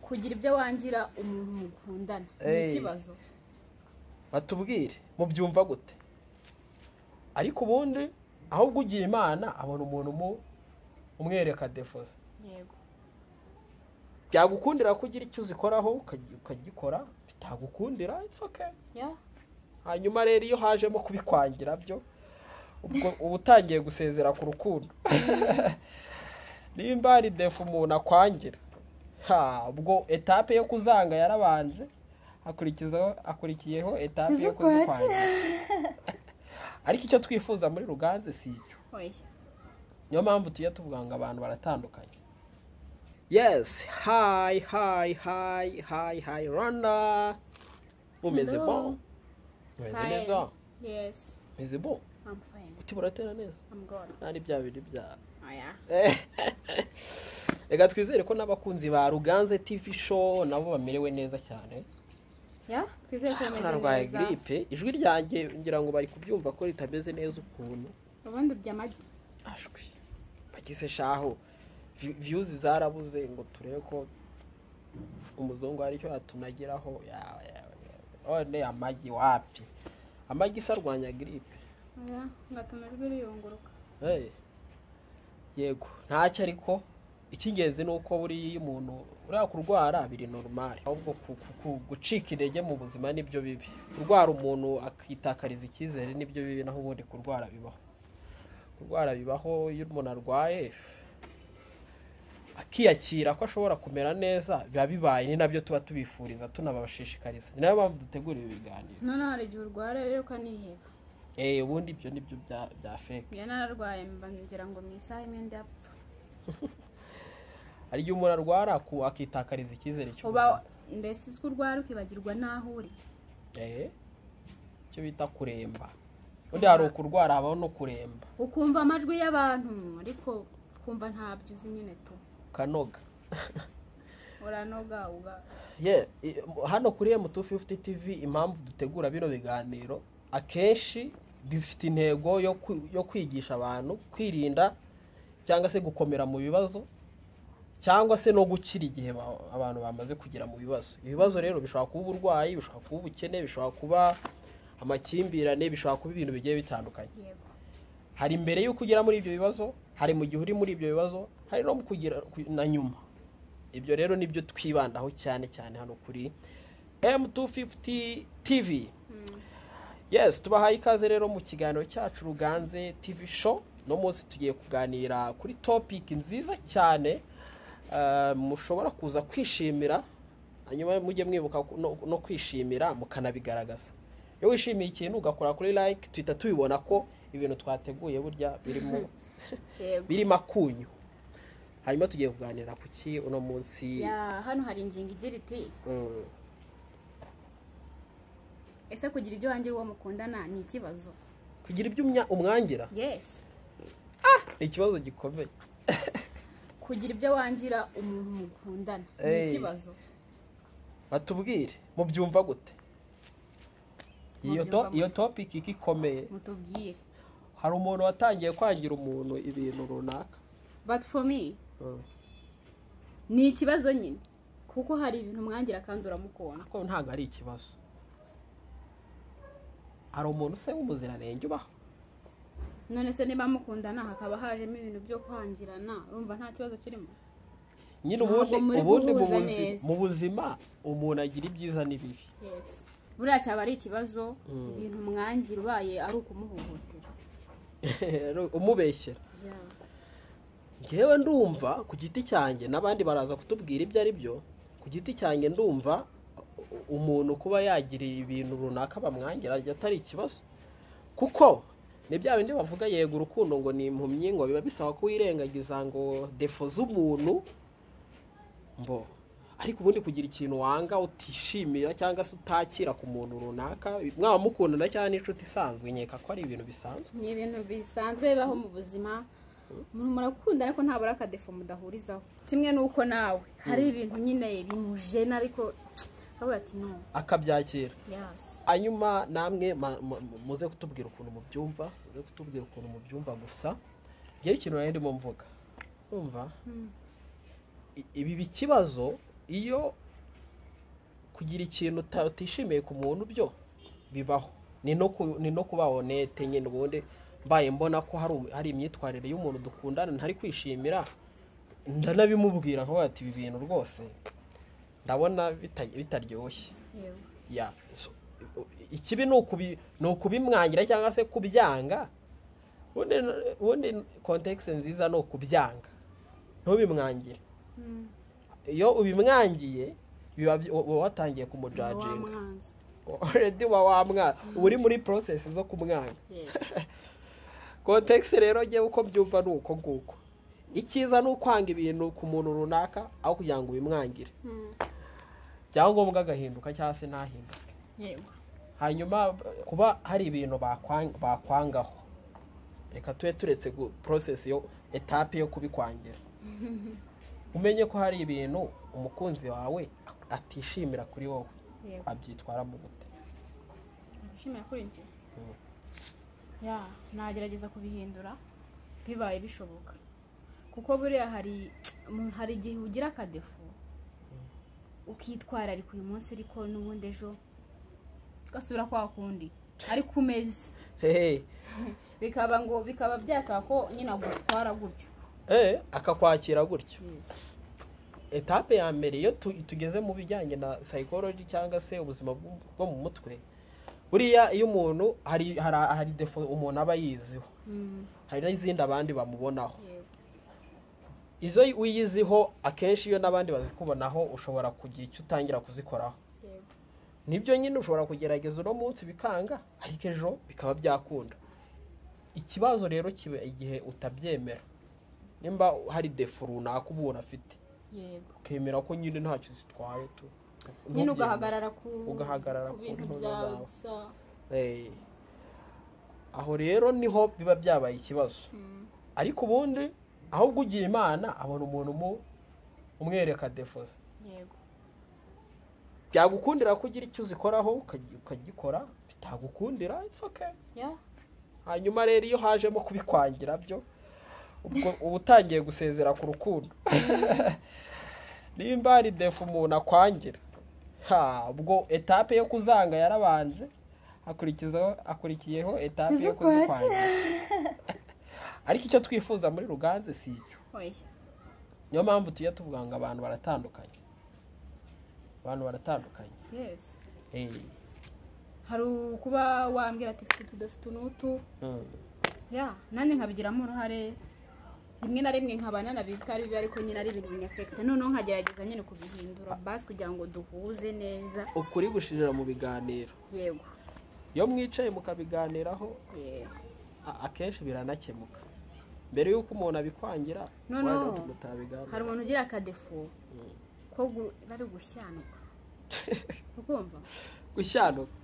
kugira ibyo wangira umuntu mukundana ni Ey. ikibazo batubwire mubyumva gute ariko ubundi ahubwo ugira imana abona umuntu umu- umwereka defoze yego byagukundira ko ugira icyo uzikoraho ukagy- ukagikora bitagukundira it's okay ya hanyuma rero iyo hajemo kubikwangira byo ubwo uba utangiye gusezera ku rukundo nimba hari defu umuntu akwangira ha, ubwo etape yo kuzanga yarabanje hakurikizaho akurikiyeho etape yo Kuzikwakira. kuzikwangira ariko icyo twifuza muri ruganze si icyo oya niyo mpamvu tujya tuvuga ngo abantu baratandukanye yes hi hi hi hi hi rwanda mumeze Hello. bo mumeze Fine. neza yes meze bo i'm fine uti buratera neza i'm good nta bya bintu bya oya reka twizere ko n'abakunzi ba ruganze tv show nabo bamerewe neza cyane ya twizere ko narwaye bimeze neza giripe ijwi ryanjye ngira ngo bari kubyumva ko ritameze neza ukuntu ubundi urya amagi ashwi bagize shaho Vi- views zarabuze ngo turebe ko umuzungu hari icyo yatunagiraho Ya- ya- ya- none amagi wapi amagi se arwanya giripe oya ngatuma ijwi riyunguruka Hey. yego ntacyo ariko icy'ingenzi ni uko buriya iyo umuntu uriya kurwara biri normali ahubwo ku- ku- ku- gucika intege mu buzima nibyo bibi kurwara umuntu akitakariza icyizere nibyo bibi naho ubundi kurwara bibaho kurwara bibaho iyo umuntu arwaye akiyakira ko ashobora kumera neza biba bibaye ni nabyo tuba tubifuriza tunababashishikariza ni nayo mpamvu dutegura ibi biganiro noneho hari igihe urwara rero ukaniheba eee ubundi ibyo nibyo bya bya feke njye nararwaye mba ngira ngo mu isaha imwe ndapfa hari igihe umuntu arwara ku- akitakariza icyizere cy'ubuzima uba mbese uzwi urwara ukibagirwa n'aho uri ehe icyo bita kuremba undi hari ukurwara habaho no kuremba ukumva amajwi y'abantu ariko ukumva ntabyo uzi nyine tu ukanoga uranoga uba Ye, i- mu- hano kuri m250 tv impamvu dutegura bino biganiro akenshi bifite intego yo kwi- yo kwigisha abantu kwirinda cyangwa se gukomera mu bibazo cyangwa se no gukira igihe ba- abantu bamaze kugera mu bibazo ibibazo rero bishobora kuba uburwayi bishobora kuba ubukene bishobora kuba amakimbirane bishobora kuba ibintu bigiye bitandukanye yego hari mbere y'uko ugera muri ibyo bibazo hari mu gihe uri muri ibyo bibazo hari no mu kugira ku- na nyuma ibyo rero nibyo twibandaho cyane cyane hano kuri m250 tv yes tubahaye ikaze rero mu kiganiro cyacu ruganze tv show uno munsi tugiye kuganira kuri topic nziza cyane eh, mushobora kuza kwishimira hanyuma mujye mwibuka ku- no- no kwishimira mukanabigaragaza iyo wishimiye ikintu ugakora kuri like tuhita tubibona ko ibintu twateguye burya birimo yego birimo akunyu hanyuma tugiye kuganira ku ki uno munsi ya hano hari ingingo igira iti Mm, ese kugira ibyo wangira uwo mukundana ni ikibazo kugira ibyo umya- umwangira yesi ni ikibazo gikomeye kugira ibyo wangira umuntu mukundana ni Ey. ikibazo batubwire mubyumva gute iyo to- Mubyumva iyo topic iki ikomeye mutubwire hari umuntu watangiye kwangira umuntu ibintu runaka but for me Mm. ni ikibazo nyine kuko hari ibintu umwangira kandi uramukunda ariko ntabwo ari ikibazo hari umuntu se w'umuziranenge ubaho none se niba mukundana hakaba hajemo ibintu byo kwangirana urumva nta kibazo kirimo nyine Ntabwo ubundi muri ubundi mu guhuza buzi- neza. mu buzima umuntu agira ibyiza n'ibibi yesi buriya cyaba ari ikibazo ibintu umwangira ubaye ari ukumuhohotera Rero umubeshyera ngewe ndumva ku giti cyanjye n'abandi baraza kutubwira ibyo ari byo ku giti cyanjye ndumva u- umuntu kuba yagira ibintu runaka bamwangira atari ikibazo kuko ni bya bindi bavuga yego urukundo ngo ni impumyi ngo biba bisaba kuwirengagiza ngo defo z'umuntu mbo ariko ubundi kugira ikintu wanga utishimira cyangwa se utakira ku muntu runaka mwaba mukundana cyangwa n'inshuti isanzwe nkeka ko ari ibintu bisanzwe ni ibintu bisanzwe bibaho mu buzima umuntu murakunda ariko ntabura akadefu mudahurizaho kimwe n'uko nawe hari ibintu nyine bimujena ariko avuga ati no akabyakira yasi hanyuma namwe ma- mu- mu- muze kutubwira ukuntu mubyumva muze kutubwira ukuntu mubyumva gusa njyewe ikintu nari ndimo mvuga urumva ibi bikibazo iyo kugira ikintu uta- utishimiye ku muntu byo bibaho ni no ku- ni no kuba honete nyine ubundi mbaye mbona ko hari um- hari imyitwarire y'umuntu dukundana ntari kwishimira ndanabimubwira akavuga ati ibi bintu rwose ndabona bita- bitaryoshye yewe ya so, ikibi ni ukubi- ni ukubimwangira cyangwa se kubyanga ubundi ubundi kontekisi nziza ni ukubyanga ntubimwangire iyo ubimwangiye biba byi- uba watangiye kumujajinga wamwanzi already uba wamwana uba uri muri process zo kumwanga yes kontekisi rero njyewe uko mbyumva ni uko nguko icyiza ni ukwanga ibintu ku muntu runaka aho kugira ngo ubimwangire Mm. byaba ngombwa agahinduka cyangwa se ntahinduke yewe hanyuma kuba hari ibintu bakwan- bakwangaho reka tube turetse gu- process yo etape yo kubikwangira umenye ko hari ibintu umukunzi wawe atishimira kuri wowe yewe abyitwara mu gute nishimiye kuri njye Mm. ya nagerageza kubihindura bibaye bishoboka kuko buriya hari mu- hari igihe ugira akadefu ukitwararika uyu munsi ariko n'ubundi ejo ugasubira kwa kundi ariko umeze hehe bikaba ngo bikaba byasaba ko nyine agutwara gutyo eh akakwakira gutyo etape ya mbere iyo tu- tugeze mu bijyanye na psychology cyangwa se ubuzima bw- bwo mu mutwe buriya iyo umuntu hari hari hari defo umuntu aba yiziho Mm, hari n'izindi abandi bamubonaho yego. izo uyiziho akenshi iyo n'abandi bazikubonaho ushobora kugira icyo utangira kuzikoraho Yego. nibyo nyine ushobora kugerageza uno munsi bikanga ariko ejo bikaba byakunda ikibazo rero kiba igihe utabyemera nimba hari defu runaka uba ubona afite yego ukemera ko nyine ntacyo zitwaye tu nyine ntubyemere. ugahagarara ku Ugahagarara ku ku bintu ntuza byawe zawe. gusa Eh. aho rero niho biba byabaye ikibazo Mm, ariko ubundi ahubwo ugira imana abona umuntu umu- umwereka defo ze yego byagukundira ko ugira icyo uzikoraho ukagy- ukagikora bitagukundira it's okay ya hanyuma rero iyo hajemo kubikwangira byo ubwo uba utangiye gusezera ku rukundo nimba hari defu umuntu akwangira ha ubwo etape yo kuzanga yarabanje hakurikizaho akurikiyeho etape yo Kuzikwakira. kuzikwangira ariko icyo twifuza muri ruganze si icyo oya niyo mpamvu tujya tuvuga ngo abantu baratandukanye abantu baratandukanye yes Eh. hari ukuba wambwira ati fite utu dufite unutu ya nanjye nkabigiramo uruhare rimwe na rimwe nkaba nanabizi ko ari bibi ariko nyine ari ibintu binyafekita noneho nkagerageza nyine kubihindura basi kugira ngo duhuze neza ukuri gushirira mu biganiro yego iyo mwicaye mukabiganiraho yego a- akenshi biranakemuka mbere y'uko umuntu abikwangira No, why no. don't hari mutabiganira umuntu ugira akadefu ko gu- bari gushyanuka ukumva gushyanuka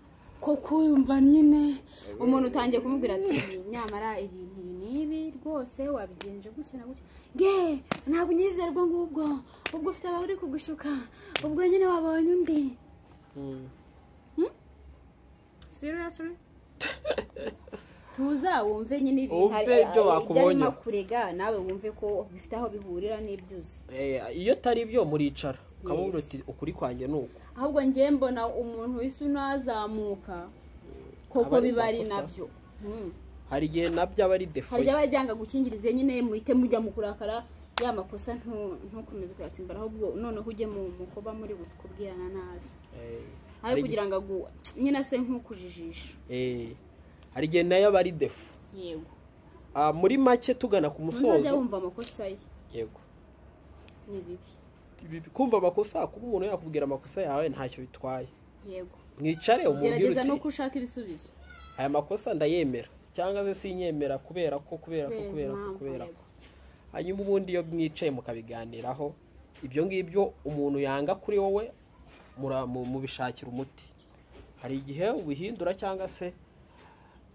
ko kumva nyine umuntu utangiye kumubwira ati nyamara ibintu ibi n'ibi rwose wabigenje gutya na gutya nge ntabwo unyizera ubwo ngubwo ubwo ufite abawe uri kugushuka ubwo nyine wabonye undi Mm. seriously tuzawumve nyine ibintu Wumve ibyo bakubonye. arimo kurega nawe wumve ko bifite aho bihurira n'ibyuzi Eh, iyo atari byo muricara ukamubwira Yes. uti ukuri kwanjye ni uku ahubwo ngewe mbona umuntu wese unazamuka koko Abari biba ari makosa. nabyo Mm. hari igihe nabyo aba ari defo hari ye. ibyaba byanga gukingiriza nyine muhite mujya mu kurakara ya makosa ntu- ntukomeze kuyatsimba ahubwo noneho ujye mu mu kuba muri kubwirana nabi Eh, hari ari igihe- kugira ngo agu- nyine ase nk'ukujijisha eh, hari igihe nayo aba ari defo yego Ah, muri make tugana ku ntuzajya musozo wumva amakosa ye yego ni bibi Ibi- kumva amakosa kuba umuntu yakubwira amakosa yawe ntacyo bitwaye yego mwicare umubwire gerageza no uti gushaka ibisubizo aya makosa ndayemera cyangwa se sinyemera kubera ko kubera ko kubera izi kubera ko mpamvu kubera ko yego hanyuma ubundi iyo mwicaye mukabiganiraho ibyo ngibyo umuntu yanga kuri wowe mura- mu- mubishakira umuti hari igihe ubihindura cyangwa se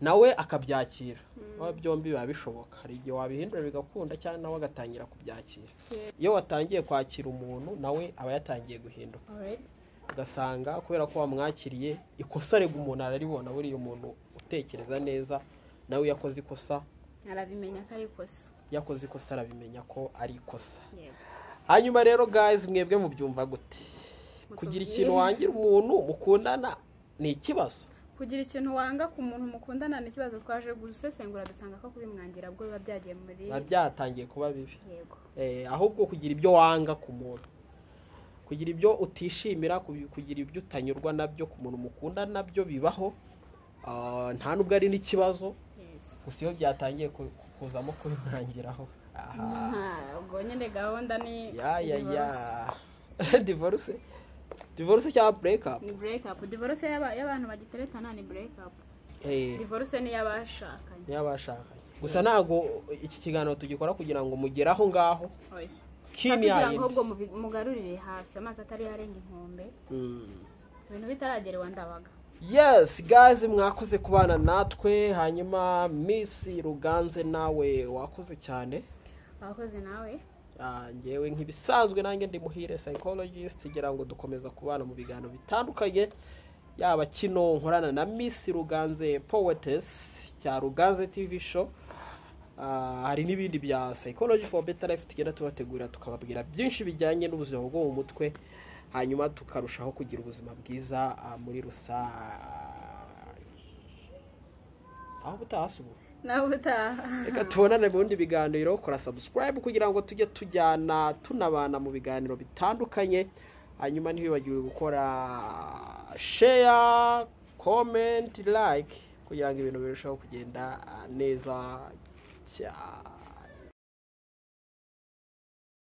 nawe akabyakira Biba byombi biba bishoboka hari igihe wabihindura bigakunda cyangwa nawe agatangira kubyakira Yeah. iyo watangiye kwakira umuntu nawe aba yatangiye guhinduka alright ugasanga kubera ko wamwakiriye ikosa rega umuntu araribona buriya umuntu utekereza neza nawe iyo akoze ikosa arabimenya ko ari ikosa yakoze ikosa arabimenya ko ari ikosa yego hanyuma rero guys mwebwe mubyumva gute kugira ikintu wangira umuntu mukundana ni ikibazo kugira ikintu wanga ku muntu mukundana ni ikibazo twaje gusesengura dusanga ko kubimwangira bwo biba byagiye muri biba byatangiye kuba bibi yego Eh, ahubwo kugira ibyo wanga ku muntu kugira ibyo utishimira ku- kugira ibyo utanyurwa nabyo ku muntu mukunda nabyo bibaho Ah, nta nubwo ari n'ikibazo Yes. gusa iyo byatangiye ku- ku- kuzamo kubimwangiraho aha ntabwo nyine gahunda ni ya ya ya divorce. divorce divorce cyangwa break up ni break up divorce y'aba- y'abantu bagiteretana ni break up Eh, divorce ni iy'abashakanye niyo bashakanye gusa ntabwo iki kiganiro tugikora kugira ngo mugere aho ngaho oya kini kugira yayindi. ngo ubwo mubi- mugarurire hafi amazi atari yarenga inkombe Mm. ibintu bitaragerewe ndabaga yes guys mwakoze kubana natwe hanyuma miss ruganze nawe wakoze cyane abakozi nawe Ah, ngewe nk'ibisanzwe nanjye ndi muhire psychologist ngira ngo dukomeza kubana mu biganiro bitandukanye yaba kino nkorana na miss ruganze poetess cya ruganze tv show Ah, hari n'ibindi bya psychology for better life tugenda tubategurira tukababwira byinshi bijyanye n'ubuzima bwo mu mutwe hanyuma tukarushaho kugira ubuzima bwiza ah, muri rusange aho butahasubura nawe utaha reka tubonane mu bindi biganiro kora subscribe kugira ngo tujye tujyana tunabana mu biganiro bitandukanye hanyuma ntiwibagiwe gukora share comment like kugira ngo ibintu birusheho kugenda ah, neza cyane